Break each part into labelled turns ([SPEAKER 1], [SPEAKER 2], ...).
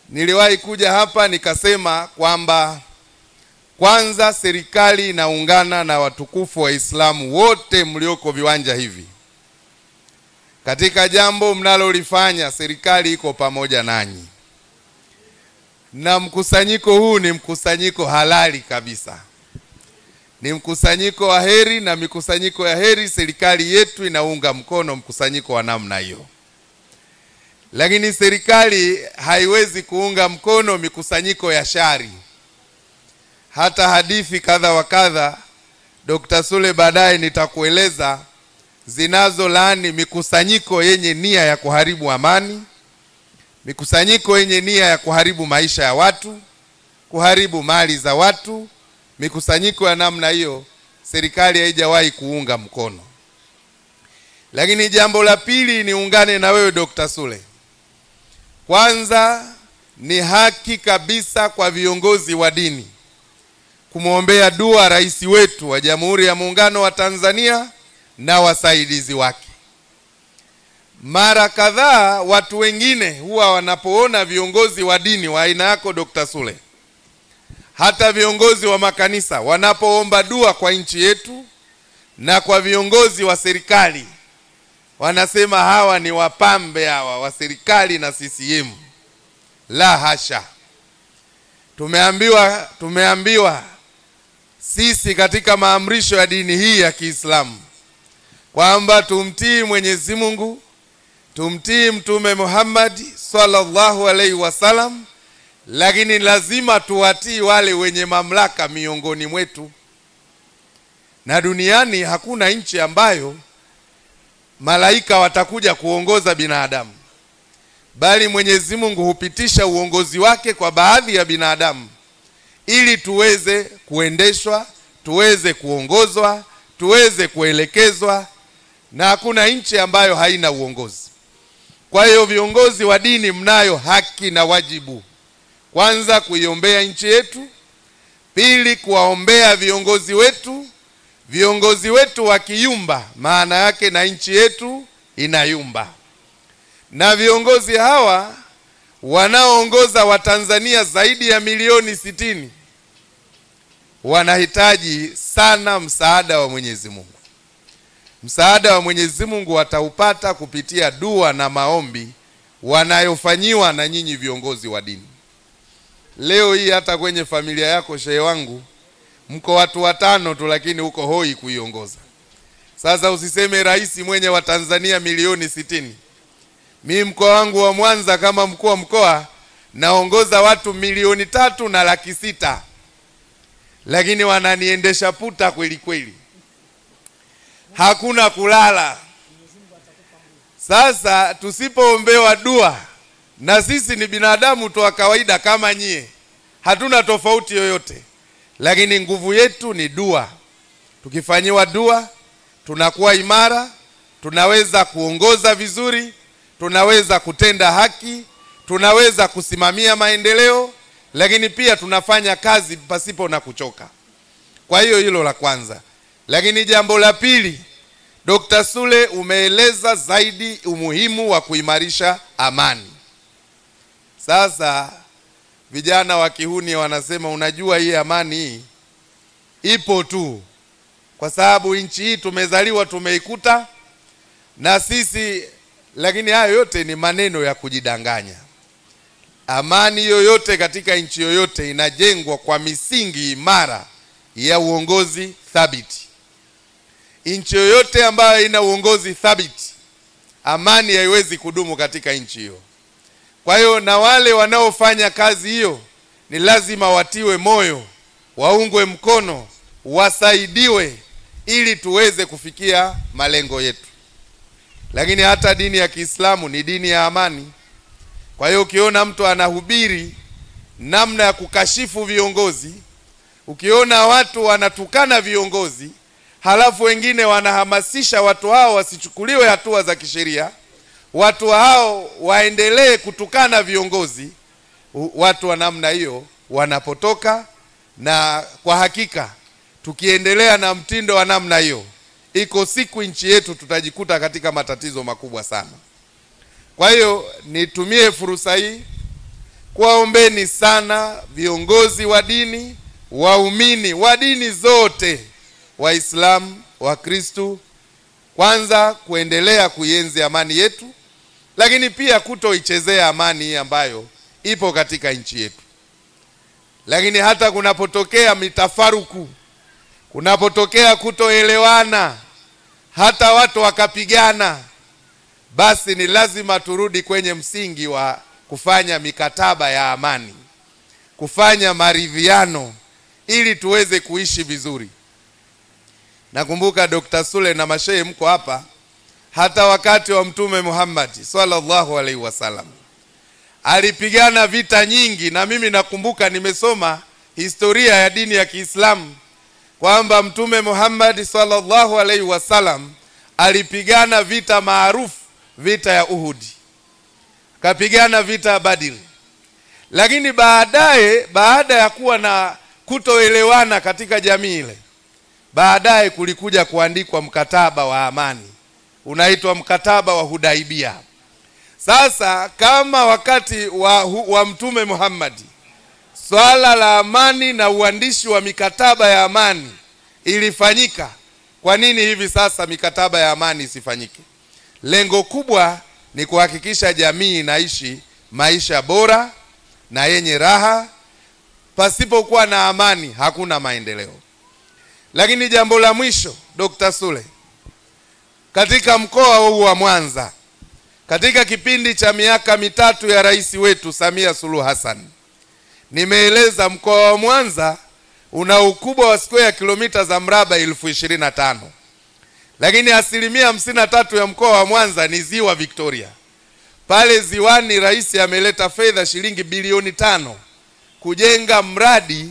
[SPEAKER 1] niliwahi kuja hapa nikasema kwamba kwanza serikali inaungana na watukufu Waislamu wote mlioko viwanja hivi katika jambo mnalolifanya. Serikali iko pamoja nanyi, na mkusanyiko huu ni mkusanyiko halali kabisa, ni mkusanyiko wa heri, na mikusanyiko ya heri serikali yetu inaunga mkono mkusanyiko wa namna hiyo lakini serikali haiwezi kuunga mkono mikusanyiko ya shari. Hata hadithi kadha wa kadha, Dr. Sule baadaye nitakueleza zinazolaani mikusanyiko yenye nia ya kuharibu amani, mikusanyiko yenye nia ya kuharibu maisha ya watu, kuharibu mali za watu. Mikusanyiko ya namna hiyo serikali haijawahi kuunga mkono. Lakini jambo la pili, niungane na wewe Dr. Sule. Kwanza ni haki kabisa kwa viongozi wa dini kumwombea dua rais wetu wa Jamhuri ya Muungano wa Tanzania na wasaidizi wake. Mara kadhaa watu wengine huwa wanapoona viongozi wa dini wa aina yako Dr. Sule, hata viongozi wa makanisa wanapoomba dua kwa nchi yetu na kwa viongozi wa serikali wanasema hawa ni wapambe hawa wa serikali na CCM. La hasha, tumeambiwa tumeambiwa sisi katika maamrisho ya dini hii ya Kiislamu kwamba tumtii Mwenyezi Mungu, tumtii Mtume Muhammad sallallahu alaihi wasallam, lakini lazima tuwatii wale wenye mamlaka miongoni mwetu, na duniani hakuna nchi ambayo malaika watakuja kuongoza binadamu, bali Mwenyezi Mungu hupitisha uongozi wake kwa baadhi ya binadamu ili tuweze kuendeshwa, tuweze kuongozwa, tuweze kuelekezwa, na hakuna nchi ambayo haina uongozi. Kwa hiyo viongozi wa dini mnayo haki na wajibu, kwanza kuiombea nchi yetu, pili kuwaombea viongozi wetu viongozi wetu wakiyumba, maana yake na nchi yetu inayumba. Na viongozi hawa wanaoongoza Watanzania zaidi ya milioni sitini wanahitaji sana msaada wa Mwenyezi Mungu. Msaada wa Mwenyezi Mungu wataupata kupitia dua na maombi wanayofanyiwa na nyinyi viongozi wa dini. Leo hii hata kwenye familia yako, shehe wangu mko watu watano tu, lakini uko hoi kuiongoza. Sasa usiseme rais mwenye wa Tanzania milioni sitini. Mi mkoa wangu wa Mwanza kama mkuu wa mkoa naongoza watu milioni tatu na laki sita, lakini wananiendesha puta kweli kweli, hakuna kulala. Sasa tusipoombewa dua, na sisi ni binadamu tu wa kawaida kama nyie, hatuna tofauti yoyote lakini nguvu yetu ni dua. Tukifanyiwa dua, tunakuwa imara, tunaweza kuongoza vizuri, tunaweza kutenda haki, tunaweza kusimamia maendeleo, lakini pia tunafanya kazi pasipo na kuchoka. Kwa hiyo hilo la kwanza. Lakini jambo la pili, Dr. Sule umeeleza zaidi umuhimu wa kuimarisha amani. Sasa vijana wa kihuni wanasema, unajua hii amani hii ipo tu kwa sababu nchi hii tumezaliwa tumeikuta na sisi, lakini hayo yote ni maneno ya kujidanganya. Amani yoyote katika nchi yoyote inajengwa kwa misingi imara ya uongozi thabiti. Nchi yoyote ambayo ina uongozi thabiti, amani haiwezi kudumu katika nchi hiyo. Kwa hiyo na wale wanaofanya kazi hiyo ni lazima watiwe moyo, waungwe mkono, wasaidiwe ili tuweze kufikia malengo yetu. Lakini hata dini ya Kiislamu ni dini ya amani. Kwa hiyo ukiona mtu anahubiri namna ya kukashifu viongozi, ukiona watu wanatukana viongozi, halafu wengine wanahamasisha watu hao wasichukuliwe hatua za kisheria watu hao waendelee kutukana viongozi, watu wa namna hiyo wanapotoka. Na kwa hakika tukiendelea na mtindo wa namna hiyo, iko siku nchi yetu tutajikuta katika matatizo makubwa sana. Kwa hiyo nitumie fursa hii kuwaombeni sana viongozi wa dini, waumini wa dini zote, Waislamu, Wakristu, kwanza kuendelea kuienzi amani yetu, lakini pia kutoichezea amani hii ambayo ipo katika nchi yetu. Lakini hata kunapotokea mitafaruku, kunapotokea kutoelewana, hata watu wakapigana, basi ni lazima turudi kwenye msingi wa kufanya mikataba ya amani, kufanya maridhiano ili tuweze kuishi vizuri. Nakumbuka Dr. Sule na mashehe mko hapa, hata wakati wa Mtume Muhammad sallallahu alaihi wasallam alipigana vita nyingi, na mimi nakumbuka nimesoma historia ya dini ya Kiislamu kwamba Mtume Muhammad sallallahu alaihi wasallam alipigana vita maarufu, vita ya Uhudi, akapigana vita ya Badiri, lakini baadaye, baada ya kuwa na kutoelewana katika jamii ile, baadaye kulikuja kuandikwa mkataba wa amani unaitwa mkataba wa Hudaibia. Sasa kama wakati wa, wa Mtume Muhammad swala la amani na uandishi wa mikataba ya amani ilifanyika, kwa nini hivi sasa mikataba ya amani isifanyike? Lengo kubwa ni kuhakikisha jamii inaishi maisha bora na yenye raha. Pasipokuwa na amani hakuna maendeleo. Lakini jambo la mwisho, Dr. Sule, katika mkoa huu wa Mwanza, katika kipindi cha miaka mitatu ya rais wetu Samia Suluhu Hassan, nimeeleza mkoa wa Mwanza una ukubwa wa square kilomita za mraba elfu ishirini na tano lakini asilimia hamsini na tatu ya mkoa wa Mwanza ni ziwa Victoria. Pale ziwani, rais ameleta fedha shilingi bilioni tano kujenga mradi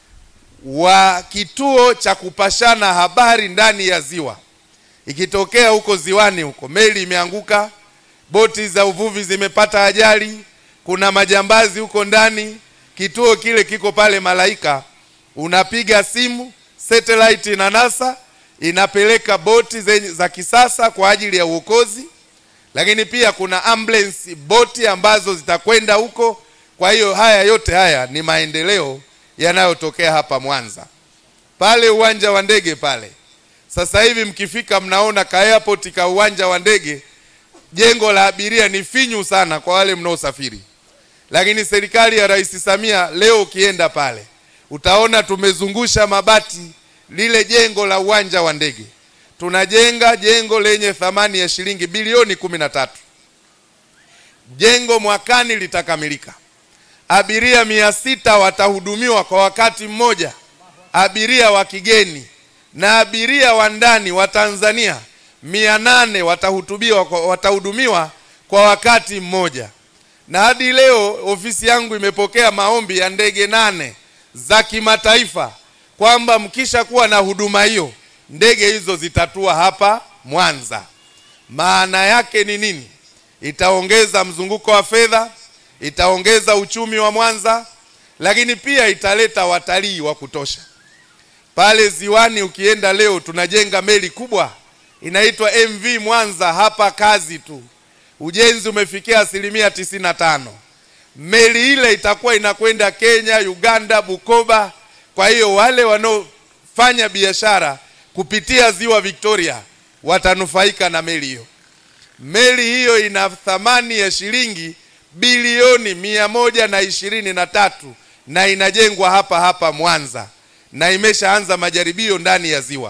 [SPEAKER 1] wa kituo cha kupashana habari ndani ya ziwa. Ikitokea huko ziwani huko meli imeanguka, boti za uvuvi zimepata ajali, kuna majambazi huko ndani, kituo kile kiko pale Malaika, unapiga simu, satellite na NASA inapeleka boti zenye za kisasa kwa ajili ya uokozi, lakini pia kuna ambulance boti ambazo zitakwenda huko. Kwa hiyo haya yote haya ni maendeleo yanayotokea hapa Mwanza. Pale uwanja wa ndege pale, sasa hivi mkifika, mnaona ka airport ka uwanja wa ndege, jengo la abiria ni finyu sana kwa wale mnaosafiri, lakini serikali ya Rais Samia leo ukienda pale utaona tumezungusha mabati lile jengo la uwanja wa ndege. Tunajenga jengo lenye thamani ya shilingi bilioni kumi na tatu. Jengo mwakani litakamilika abiria mia sita watahudumiwa kwa wakati mmoja, abiria wa kigeni na abiria wa ndani wa Tanzania mia nane watahutubiwa watahudumiwa kwa wakati mmoja. Na hadi leo ofisi yangu imepokea maombi ya ndege nane za kimataifa kwamba mkisha kuwa na huduma hiyo, ndege hizo zitatua hapa Mwanza. Maana yake ni nini? Itaongeza mzunguko wa fedha itaongeza uchumi wa Mwanza, lakini pia italeta watalii wa kutosha pale ziwani. Ukienda leo, tunajenga meli kubwa inaitwa MV Mwanza hapa, kazi tu, ujenzi umefikia asilimia tisini na tano. Meli ile itakuwa inakwenda Kenya, Uganda, Bukoba. Kwa hiyo wale wanaofanya biashara kupitia ziwa Victoria watanufaika na meli hiyo. Meli hiyo ina thamani ya shilingi bilioni mia moja na ishirini na tatu na inajengwa hapa hapa Mwanza na imeshaanza majaribio ndani ya ziwa.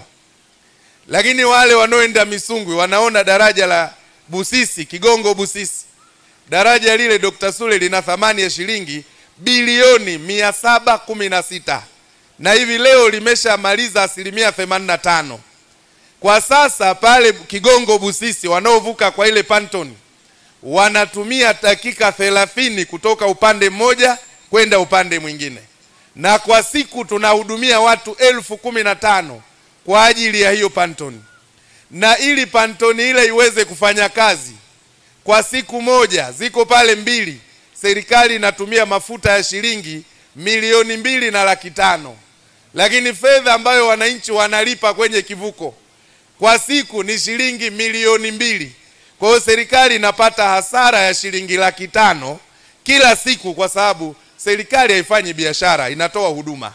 [SPEAKER 1] Lakini wale wanaoenda Misungwi wanaona daraja la Busisi, Kigongo Busisi, daraja lile Dr. Sule lina thamani ya shilingi bilioni mia saba kumi na sita na hivi leo limeshamaliza asilimia themanini na tano. Kwa sasa pale Kigongo Busisi wanaovuka kwa ile pantoni wanatumia dakika thelathini kutoka upande mmoja kwenda upande mwingine, na kwa siku tunahudumia watu elfu kumi na tano kwa ajili ya hiyo pantoni. Na ili pantoni ile iweze kufanya kazi kwa siku moja, ziko pale mbili, serikali inatumia mafuta ya shilingi milioni mbili na laki tano, lakini fedha ambayo wananchi wanalipa kwenye kivuko kwa siku ni shilingi milioni mbili. Kwa hiyo serikali inapata hasara ya shilingi laki tano kila siku, kwa sababu serikali haifanyi biashara, inatoa huduma.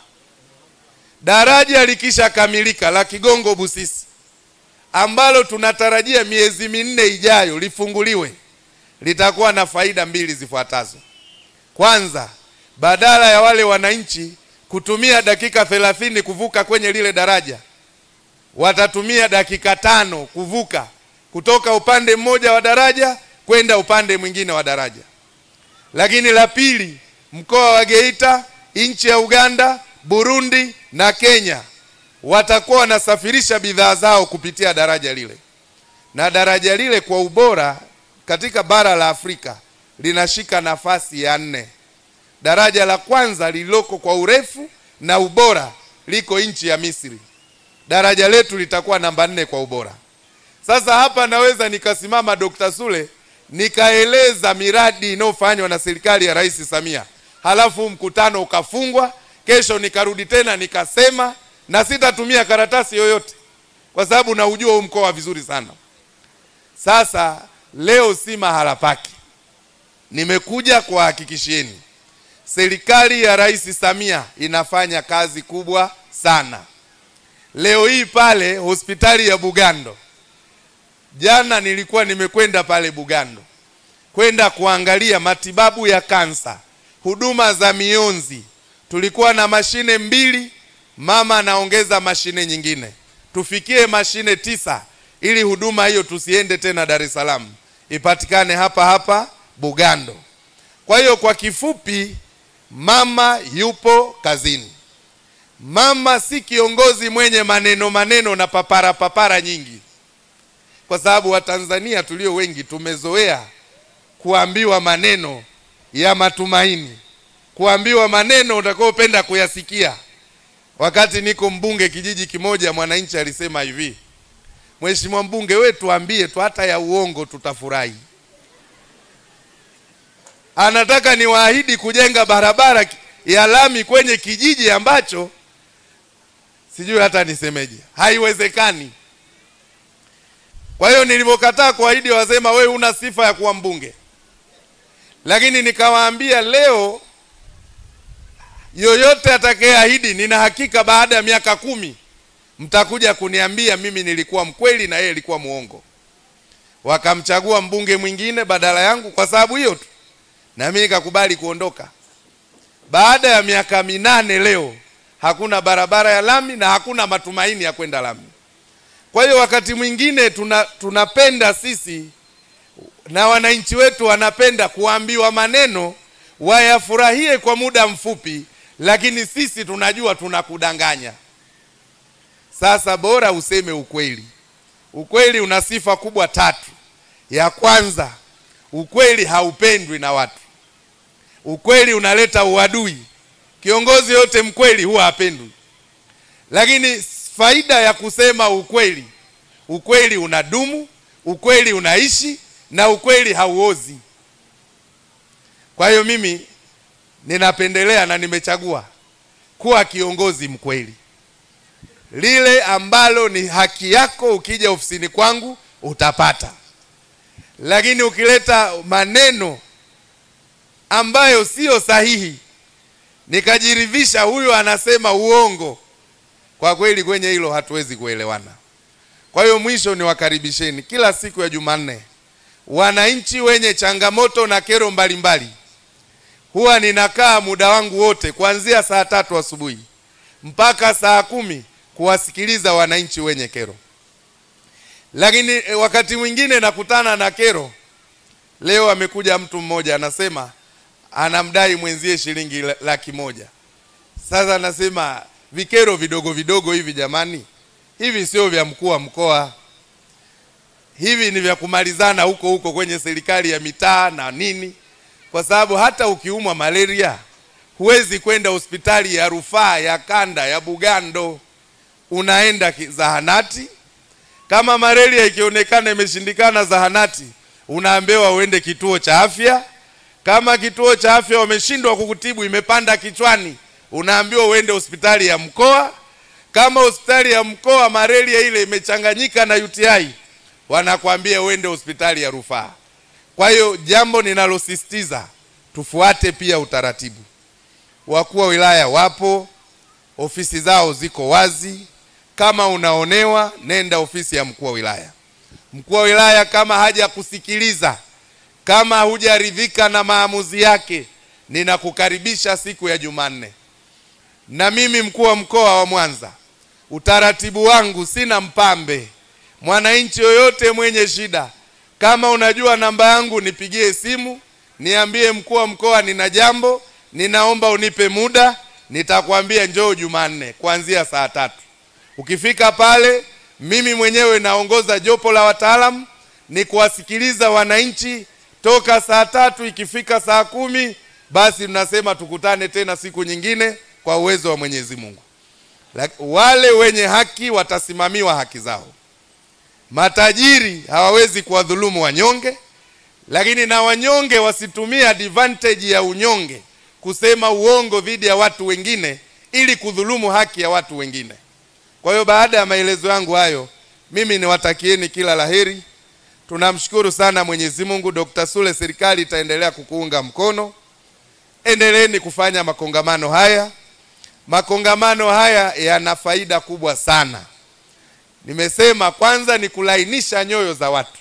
[SPEAKER 1] Daraja likishakamilika la Kigongo Busisi ambalo tunatarajia miezi minne ijayo lifunguliwe, litakuwa na faida mbili zifuatazo. Kwanza, badala ya wale wananchi kutumia dakika thelathini kuvuka kwenye lile daraja, watatumia dakika tano kuvuka kutoka upande mmoja wa daraja kwenda upande mwingine wa daraja. Lakini la pili, mkoa wa Geita, nchi ya Uganda, Burundi na Kenya watakuwa wanasafirisha bidhaa zao kupitia daraja lile, na daraja lile kwa ubora katika bara la Afrika linashika nafasi ya nne. Daraja la kwanza lililoko kwa urefu na ubora liko nchi ya Misri. Daraja letu litakuwa namba nne kwa ubora. Sasa hapa naweza nikasimama Dr. Sule nikaeleza miradi inayofanywa na serikali ya Rais Samia, halafu mkutano ukafungwa, kesho nikarudi tena nikasema, na sitatumia karatasi yoyote kwa sababu naujua huu mkoa vizuri sana. Sasa leo si mahala pake, nimekuja kuwahakikishieni serikali ya Rais Samia inafanya kazi kubwa sana. Leo hii pale hospitali ya Bugando, jana nilikuwa nimekwenda pale Bugando kwenda kuangalia matibabu ya kansa, huduma za mionzi. Tulikuwa na mashine mbili, mama anaongeza mashine nyingine, tufikie mashine tisa ili huduma hiyo tusiende tena Dar es Salaam, ipatikane hapa hapa Bugando. Kwa hiyo kwa kifupi, mama yupo kazini. Mama si kiongozi mwenye maneno maneno na papara papara nyingi, kwa sababu Watanzania tulio wengi tumezoea kuambiwa maneno ya matumaini, kuambiwa maneno utakaopenda kuyasikia. Wakati niko mbunge kijiji kimoja, mwananchi alisema hivi, Mheshimiwa mbunge, we tuambie tu hata ya uongo, tutafurahi. Anataka niwaahidi kujenga barabara ya lami kwenye kijiji ambacho sijui hata nisemeje, haiwezekani. Kwa hiyo nilivyokataa kuahidi, wasema wewe una sifa ya kuwa mbunge, lakini nikawaambia leo, yoyote atakayeahidi, nina hakika baada ya miaka kumi mtakuja kuniambia mimi nilikuwa mkweli na yeye alikuwa muongo. Wakamchagua mbunge mwingine badala yangu kwa sababu hiyo tu, na mimi nikakubali kuondoka. Baada ya miaka minane leo hakuna barabara ya lami na hakuna matumaini ya kwenda lami. Kwa hiyo wakati mwingine tuna, tunapenda sisi na wananchi wetu wanapenda kuambiwa maneno wayafurahie kwa muda mfupi, lakini sisi tunajua tunakudanganya. Sasa bora useme ukweli. Ukweli una sifa kubwa tatu. Ya kwanza, ukweli haupendwi na watu. Ukweli unaleta uadui. Kiongozi yote mkweli huwa hapendwi. Lakini faida ya kusema ukweli, ukweli unadumu, ukweli unaishi na ukweli hauozi. Kwa hiyo mimi ninapendelea na nimechagua kuwa kiongozi mkweli. Lile ambalo ni haki yako, ukija ofisini kwangu utapata, lakini ukileta maneno ambayo siyo sahihi nikajiridhisha huyu anasema uongo, kwa kweli kwenye hilo hatuwezi kuelewana. Kwa hiyo mwisho ni wakaribisheni kila siku ya Jumanne wananchi wenye changamoto na kero mbalimbali. Huwa ninakaa muda wangu wote kuanzia saa tatu asubuhi mpaka saa kumi kuwasikiliza wananchi wenye kero, lakini wakati mwingine nakutana na kero. Leo amekuja mtu mmoja anasema anamdai mwenzie shilingi laki moja. Sasa anasema vikero vidogo vidogo hivi, jamani, hivi sio vya mkuu wa mkoa, hivi ni vya kumalizana huko huko kwenye serikali ya mitaa na nini, kwa sababu hata ukiumwa malaria huwezi kwenda hospitali ya rufaa ya kanda ya Bugando, unaenda zahanati. Kama malaria ikionekana imeshindikana zahanati, unaambiwa uende kituo cha afya kama kituo cha afya wameshindwa kukutibu, imepanda kichwani, unaambiwa uende hospitali ya mkoa. Kama hospitali ya mkoa malaria ile imechanganyika na UTI, wanakwambia uende hospitali ya rufaa. Kwa hiyo jambo ninalosisitiza tufuate pia utaratibu. Wakuu wa wilaya wapo, ofisi zao ziko wazi. Kama unaonewa, nenda ofisi ya mkuu wa wilaya. Mkuu wa wilaya kama haja kusikiliza, kama hujaridhika na maamuzi yake, ninakukaribisha siku ya Jumanne. Na mimi mkuu wa mkoa wa Mwanza, utaratibu wangu sina mpambe. Mwananchi yoyote mwenye shida, kama unajua namba yangu, nipigie simu, niambie mkuu wa mkoa, nina jambo, ninaomba unipe muda, nitakwambia njoo Jumanne kuanzia saa tatu. Ukifika pale, mimi mwenyewe naongoza jopo la wataalamu, ni kuwasikiliza wananchi toka saa tatu. Ikifika saa kumi, basi tunasema tukutane tena siku nyingine kwa uwezo wa Mwenyezi Mungu. Wale wenye haki watasimamiwa haki zao. Matajiri hawawezi kuwadhulumu wanyonge, lakini na wanyonge wasitumie advantage ya unyonge kusema uongo dhidi ya watu wengine ili kudhulumu haki ya watu wengine. Kwa hiyo baada ya maelezo yangu hayo, mimi niwatakieni kila laheri. Tunamshukuru sana Mwenyezi Mungu. Dr. Sule, serikali itaendelea kukuunga mkono. Endeleeni kufanya makongamano haya. Makongamano haya yana faida kubwa sana. Nimesema kwanza ni kulainisha nyoyo za watu,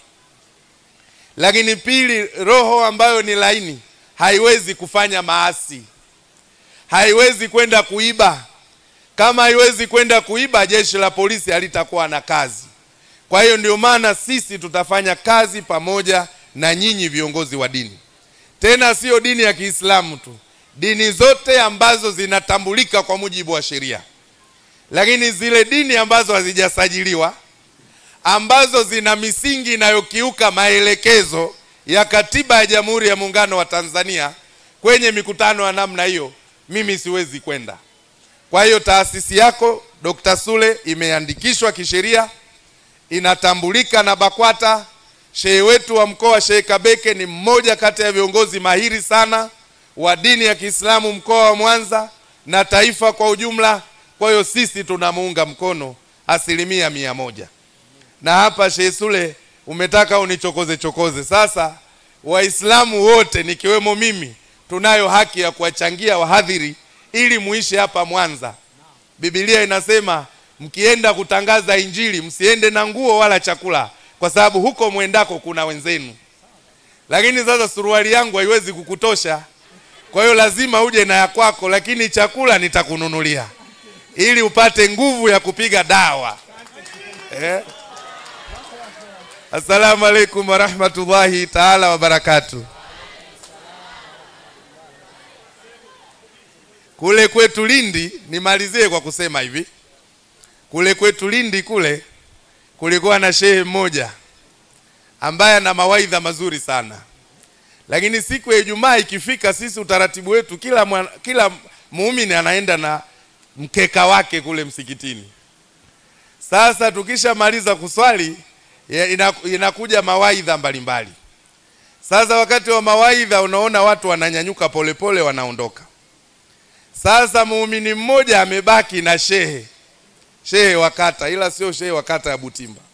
[SPEAKER 1] lakini pili, roho ambayo ni laini haiwezi kufanya maasi, haiwezi kwenda kuiba. Kama haiwezi kwenda kuiba, jeshi la polisi halitakuwa na kazi. Kwa hiyo ndio maana sisi tutafanya kazi pamoja na nyinyi viongozi wa dini, tena sio dini ya Kiislamu tu, dini zote ambazo zinatambulika kwa mujibu wa sheria lakini zile dini ambazo hazijasajiliwa ambazo zina misingi inayokiuka maelekezo ya katiba ya Jamhuri ya Muungano wa Tanzania, kwenye mikutano ya namna hiyo mimi siwezi kwenda. Kwa hiyo taasisi yako Dr. Sule imeandikishwa kisheria, inatambulika na BAKWATA. Shehe wetu wa mkoa Shehe Kabeke ni mmoja kati ya viongozi mahiri sana wa dini ya Kiislamu mkoa wa Mwanza na taifa kwa ujumla. Kwa hiyo sisi tunamuunga mkono asilimia mia moja. Na hapa Sheikh Sule umetaka unichokoze chokoze. Sasa Waislamu wote nikiwemo mimi tunayo haki ya kuwachangia wahadhiri ili muishi hapa Mwanza. Biblia inasema mkienda kutangaza Injili msiende na nguo wala chakula, kwa sababu huko mwendako kuna wenzenu. Lakini sasa suruali yangu haiwezi kukutosha, kwa hiyo lazima uje na ya kwako, lakini chakula nitakununulia ili upate nguvu ya kupiga dawa eh? Assalamu alaikum warahmatullahi taala wabarakatu. Kule kwetu Lindi, nimalizie kwa kusema hivi, kule kwetu Lindi kule kulikuwa na shehe mmoja ambaye ana mawaidha mazuri sana, lakini siku ya Ijumaa ikifika, sisi utaratibu wetu kila mwana, kila muumini anaenda na mkeka wake kule msikitini. Sasa tukishamaliza kuswali inakuja mawaidha mbalimbali. Sasa wakati wa mawaidha, unaona watu wananyanyuka polepole, wanaondoka. Sasa muumini mmoja amebaki na shehe, shehe wa kata, ila sio shehe wa kata ya Butimba.